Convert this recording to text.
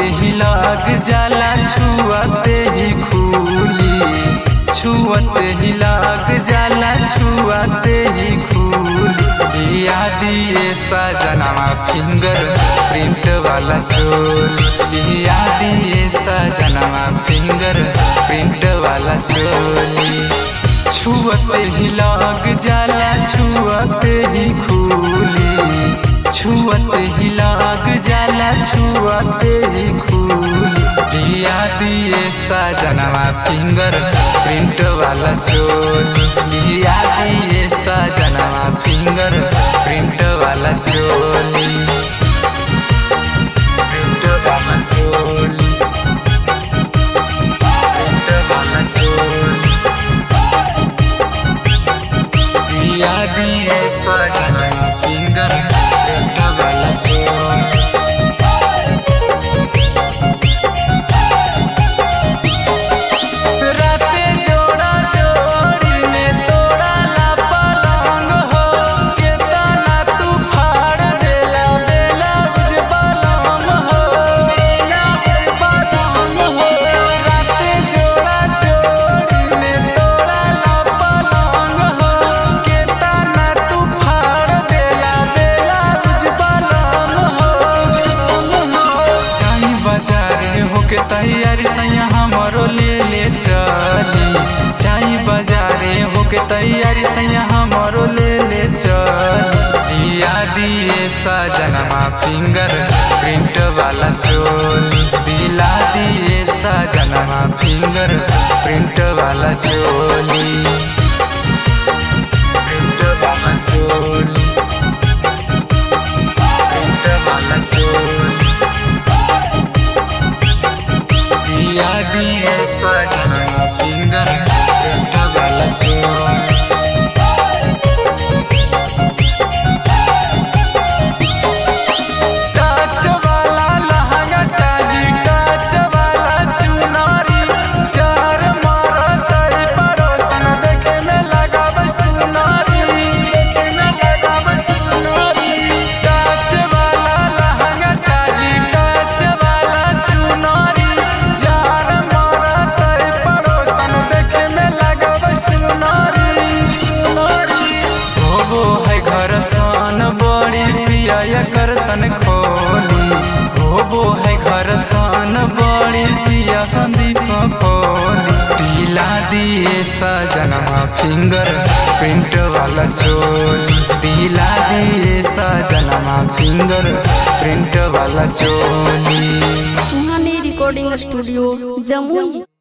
ही लाग जाला छुअते ही खूली छुअते ही लाग जाला छुअते ही खूली यादी ये सजनवा फिंगर प्रिंट वाला चोली यादी ये सजनवा फिंगर प्रिंट वाला चोली छुअते ही लाग जाला छुअते ही खूली छुअते ही लाग जाला छुअते ही खूली दिए सजनवा फिंगर प्रिंट वाला चोली दिए सजनवा फिंगर प्रिंट वाला चोली प्रिंट वाला चोली प्रिंट वाला चोली दिया दिए सजनवा फिंगर प्रिंट वाला चोली राते जोड़ा जोड़ी में तोड़ा ला पलंग हो केतना तू फाड़ देला देला बुझ पलंग हो देला बुझ पलंग हो राते जोड़ा जोड़ी में तोड़ा ला पलंग हो केतना तू फाड़ देला देला बुझ पलंग हो जाई बाजारे होके तैयारी सैया हमरो ले ले चली जाई बाजारे होके तैयारी सैया हमरो ले ले चली दिया दिए सजनमा फिंगर प्रिंट वाला चोली दिला दिए सजनमा फिंगर प्रिंट वाला चोली प्रिंट वाला चोली प्रिंट वाला चोली दिया दिए सजना फिंगर प्रिंट वाला चोली टच वाला लहंगा चाही टच वाला चुनरी चार मारतई पड़ोसन देखे में लगाब सुनरी देखे में लगाब सुनरी टच वाला लहंगा चाही टच वाला चुनरी चार मारतई पड़ोसन देखे में लगाब सुनरी सुनरी होबो है घर सन बड़ी प्रिया कर सन खोली होबो है घर सन बड़ी प्रिया संदीप खोली दिला दिए सजनमा फिंगर प्रिंट वाला चोली दिला दिए सजनमा फिंगर प्रिंट वाला चोली सुहानी रिकॉर्डिंग स्टूडियो जमुई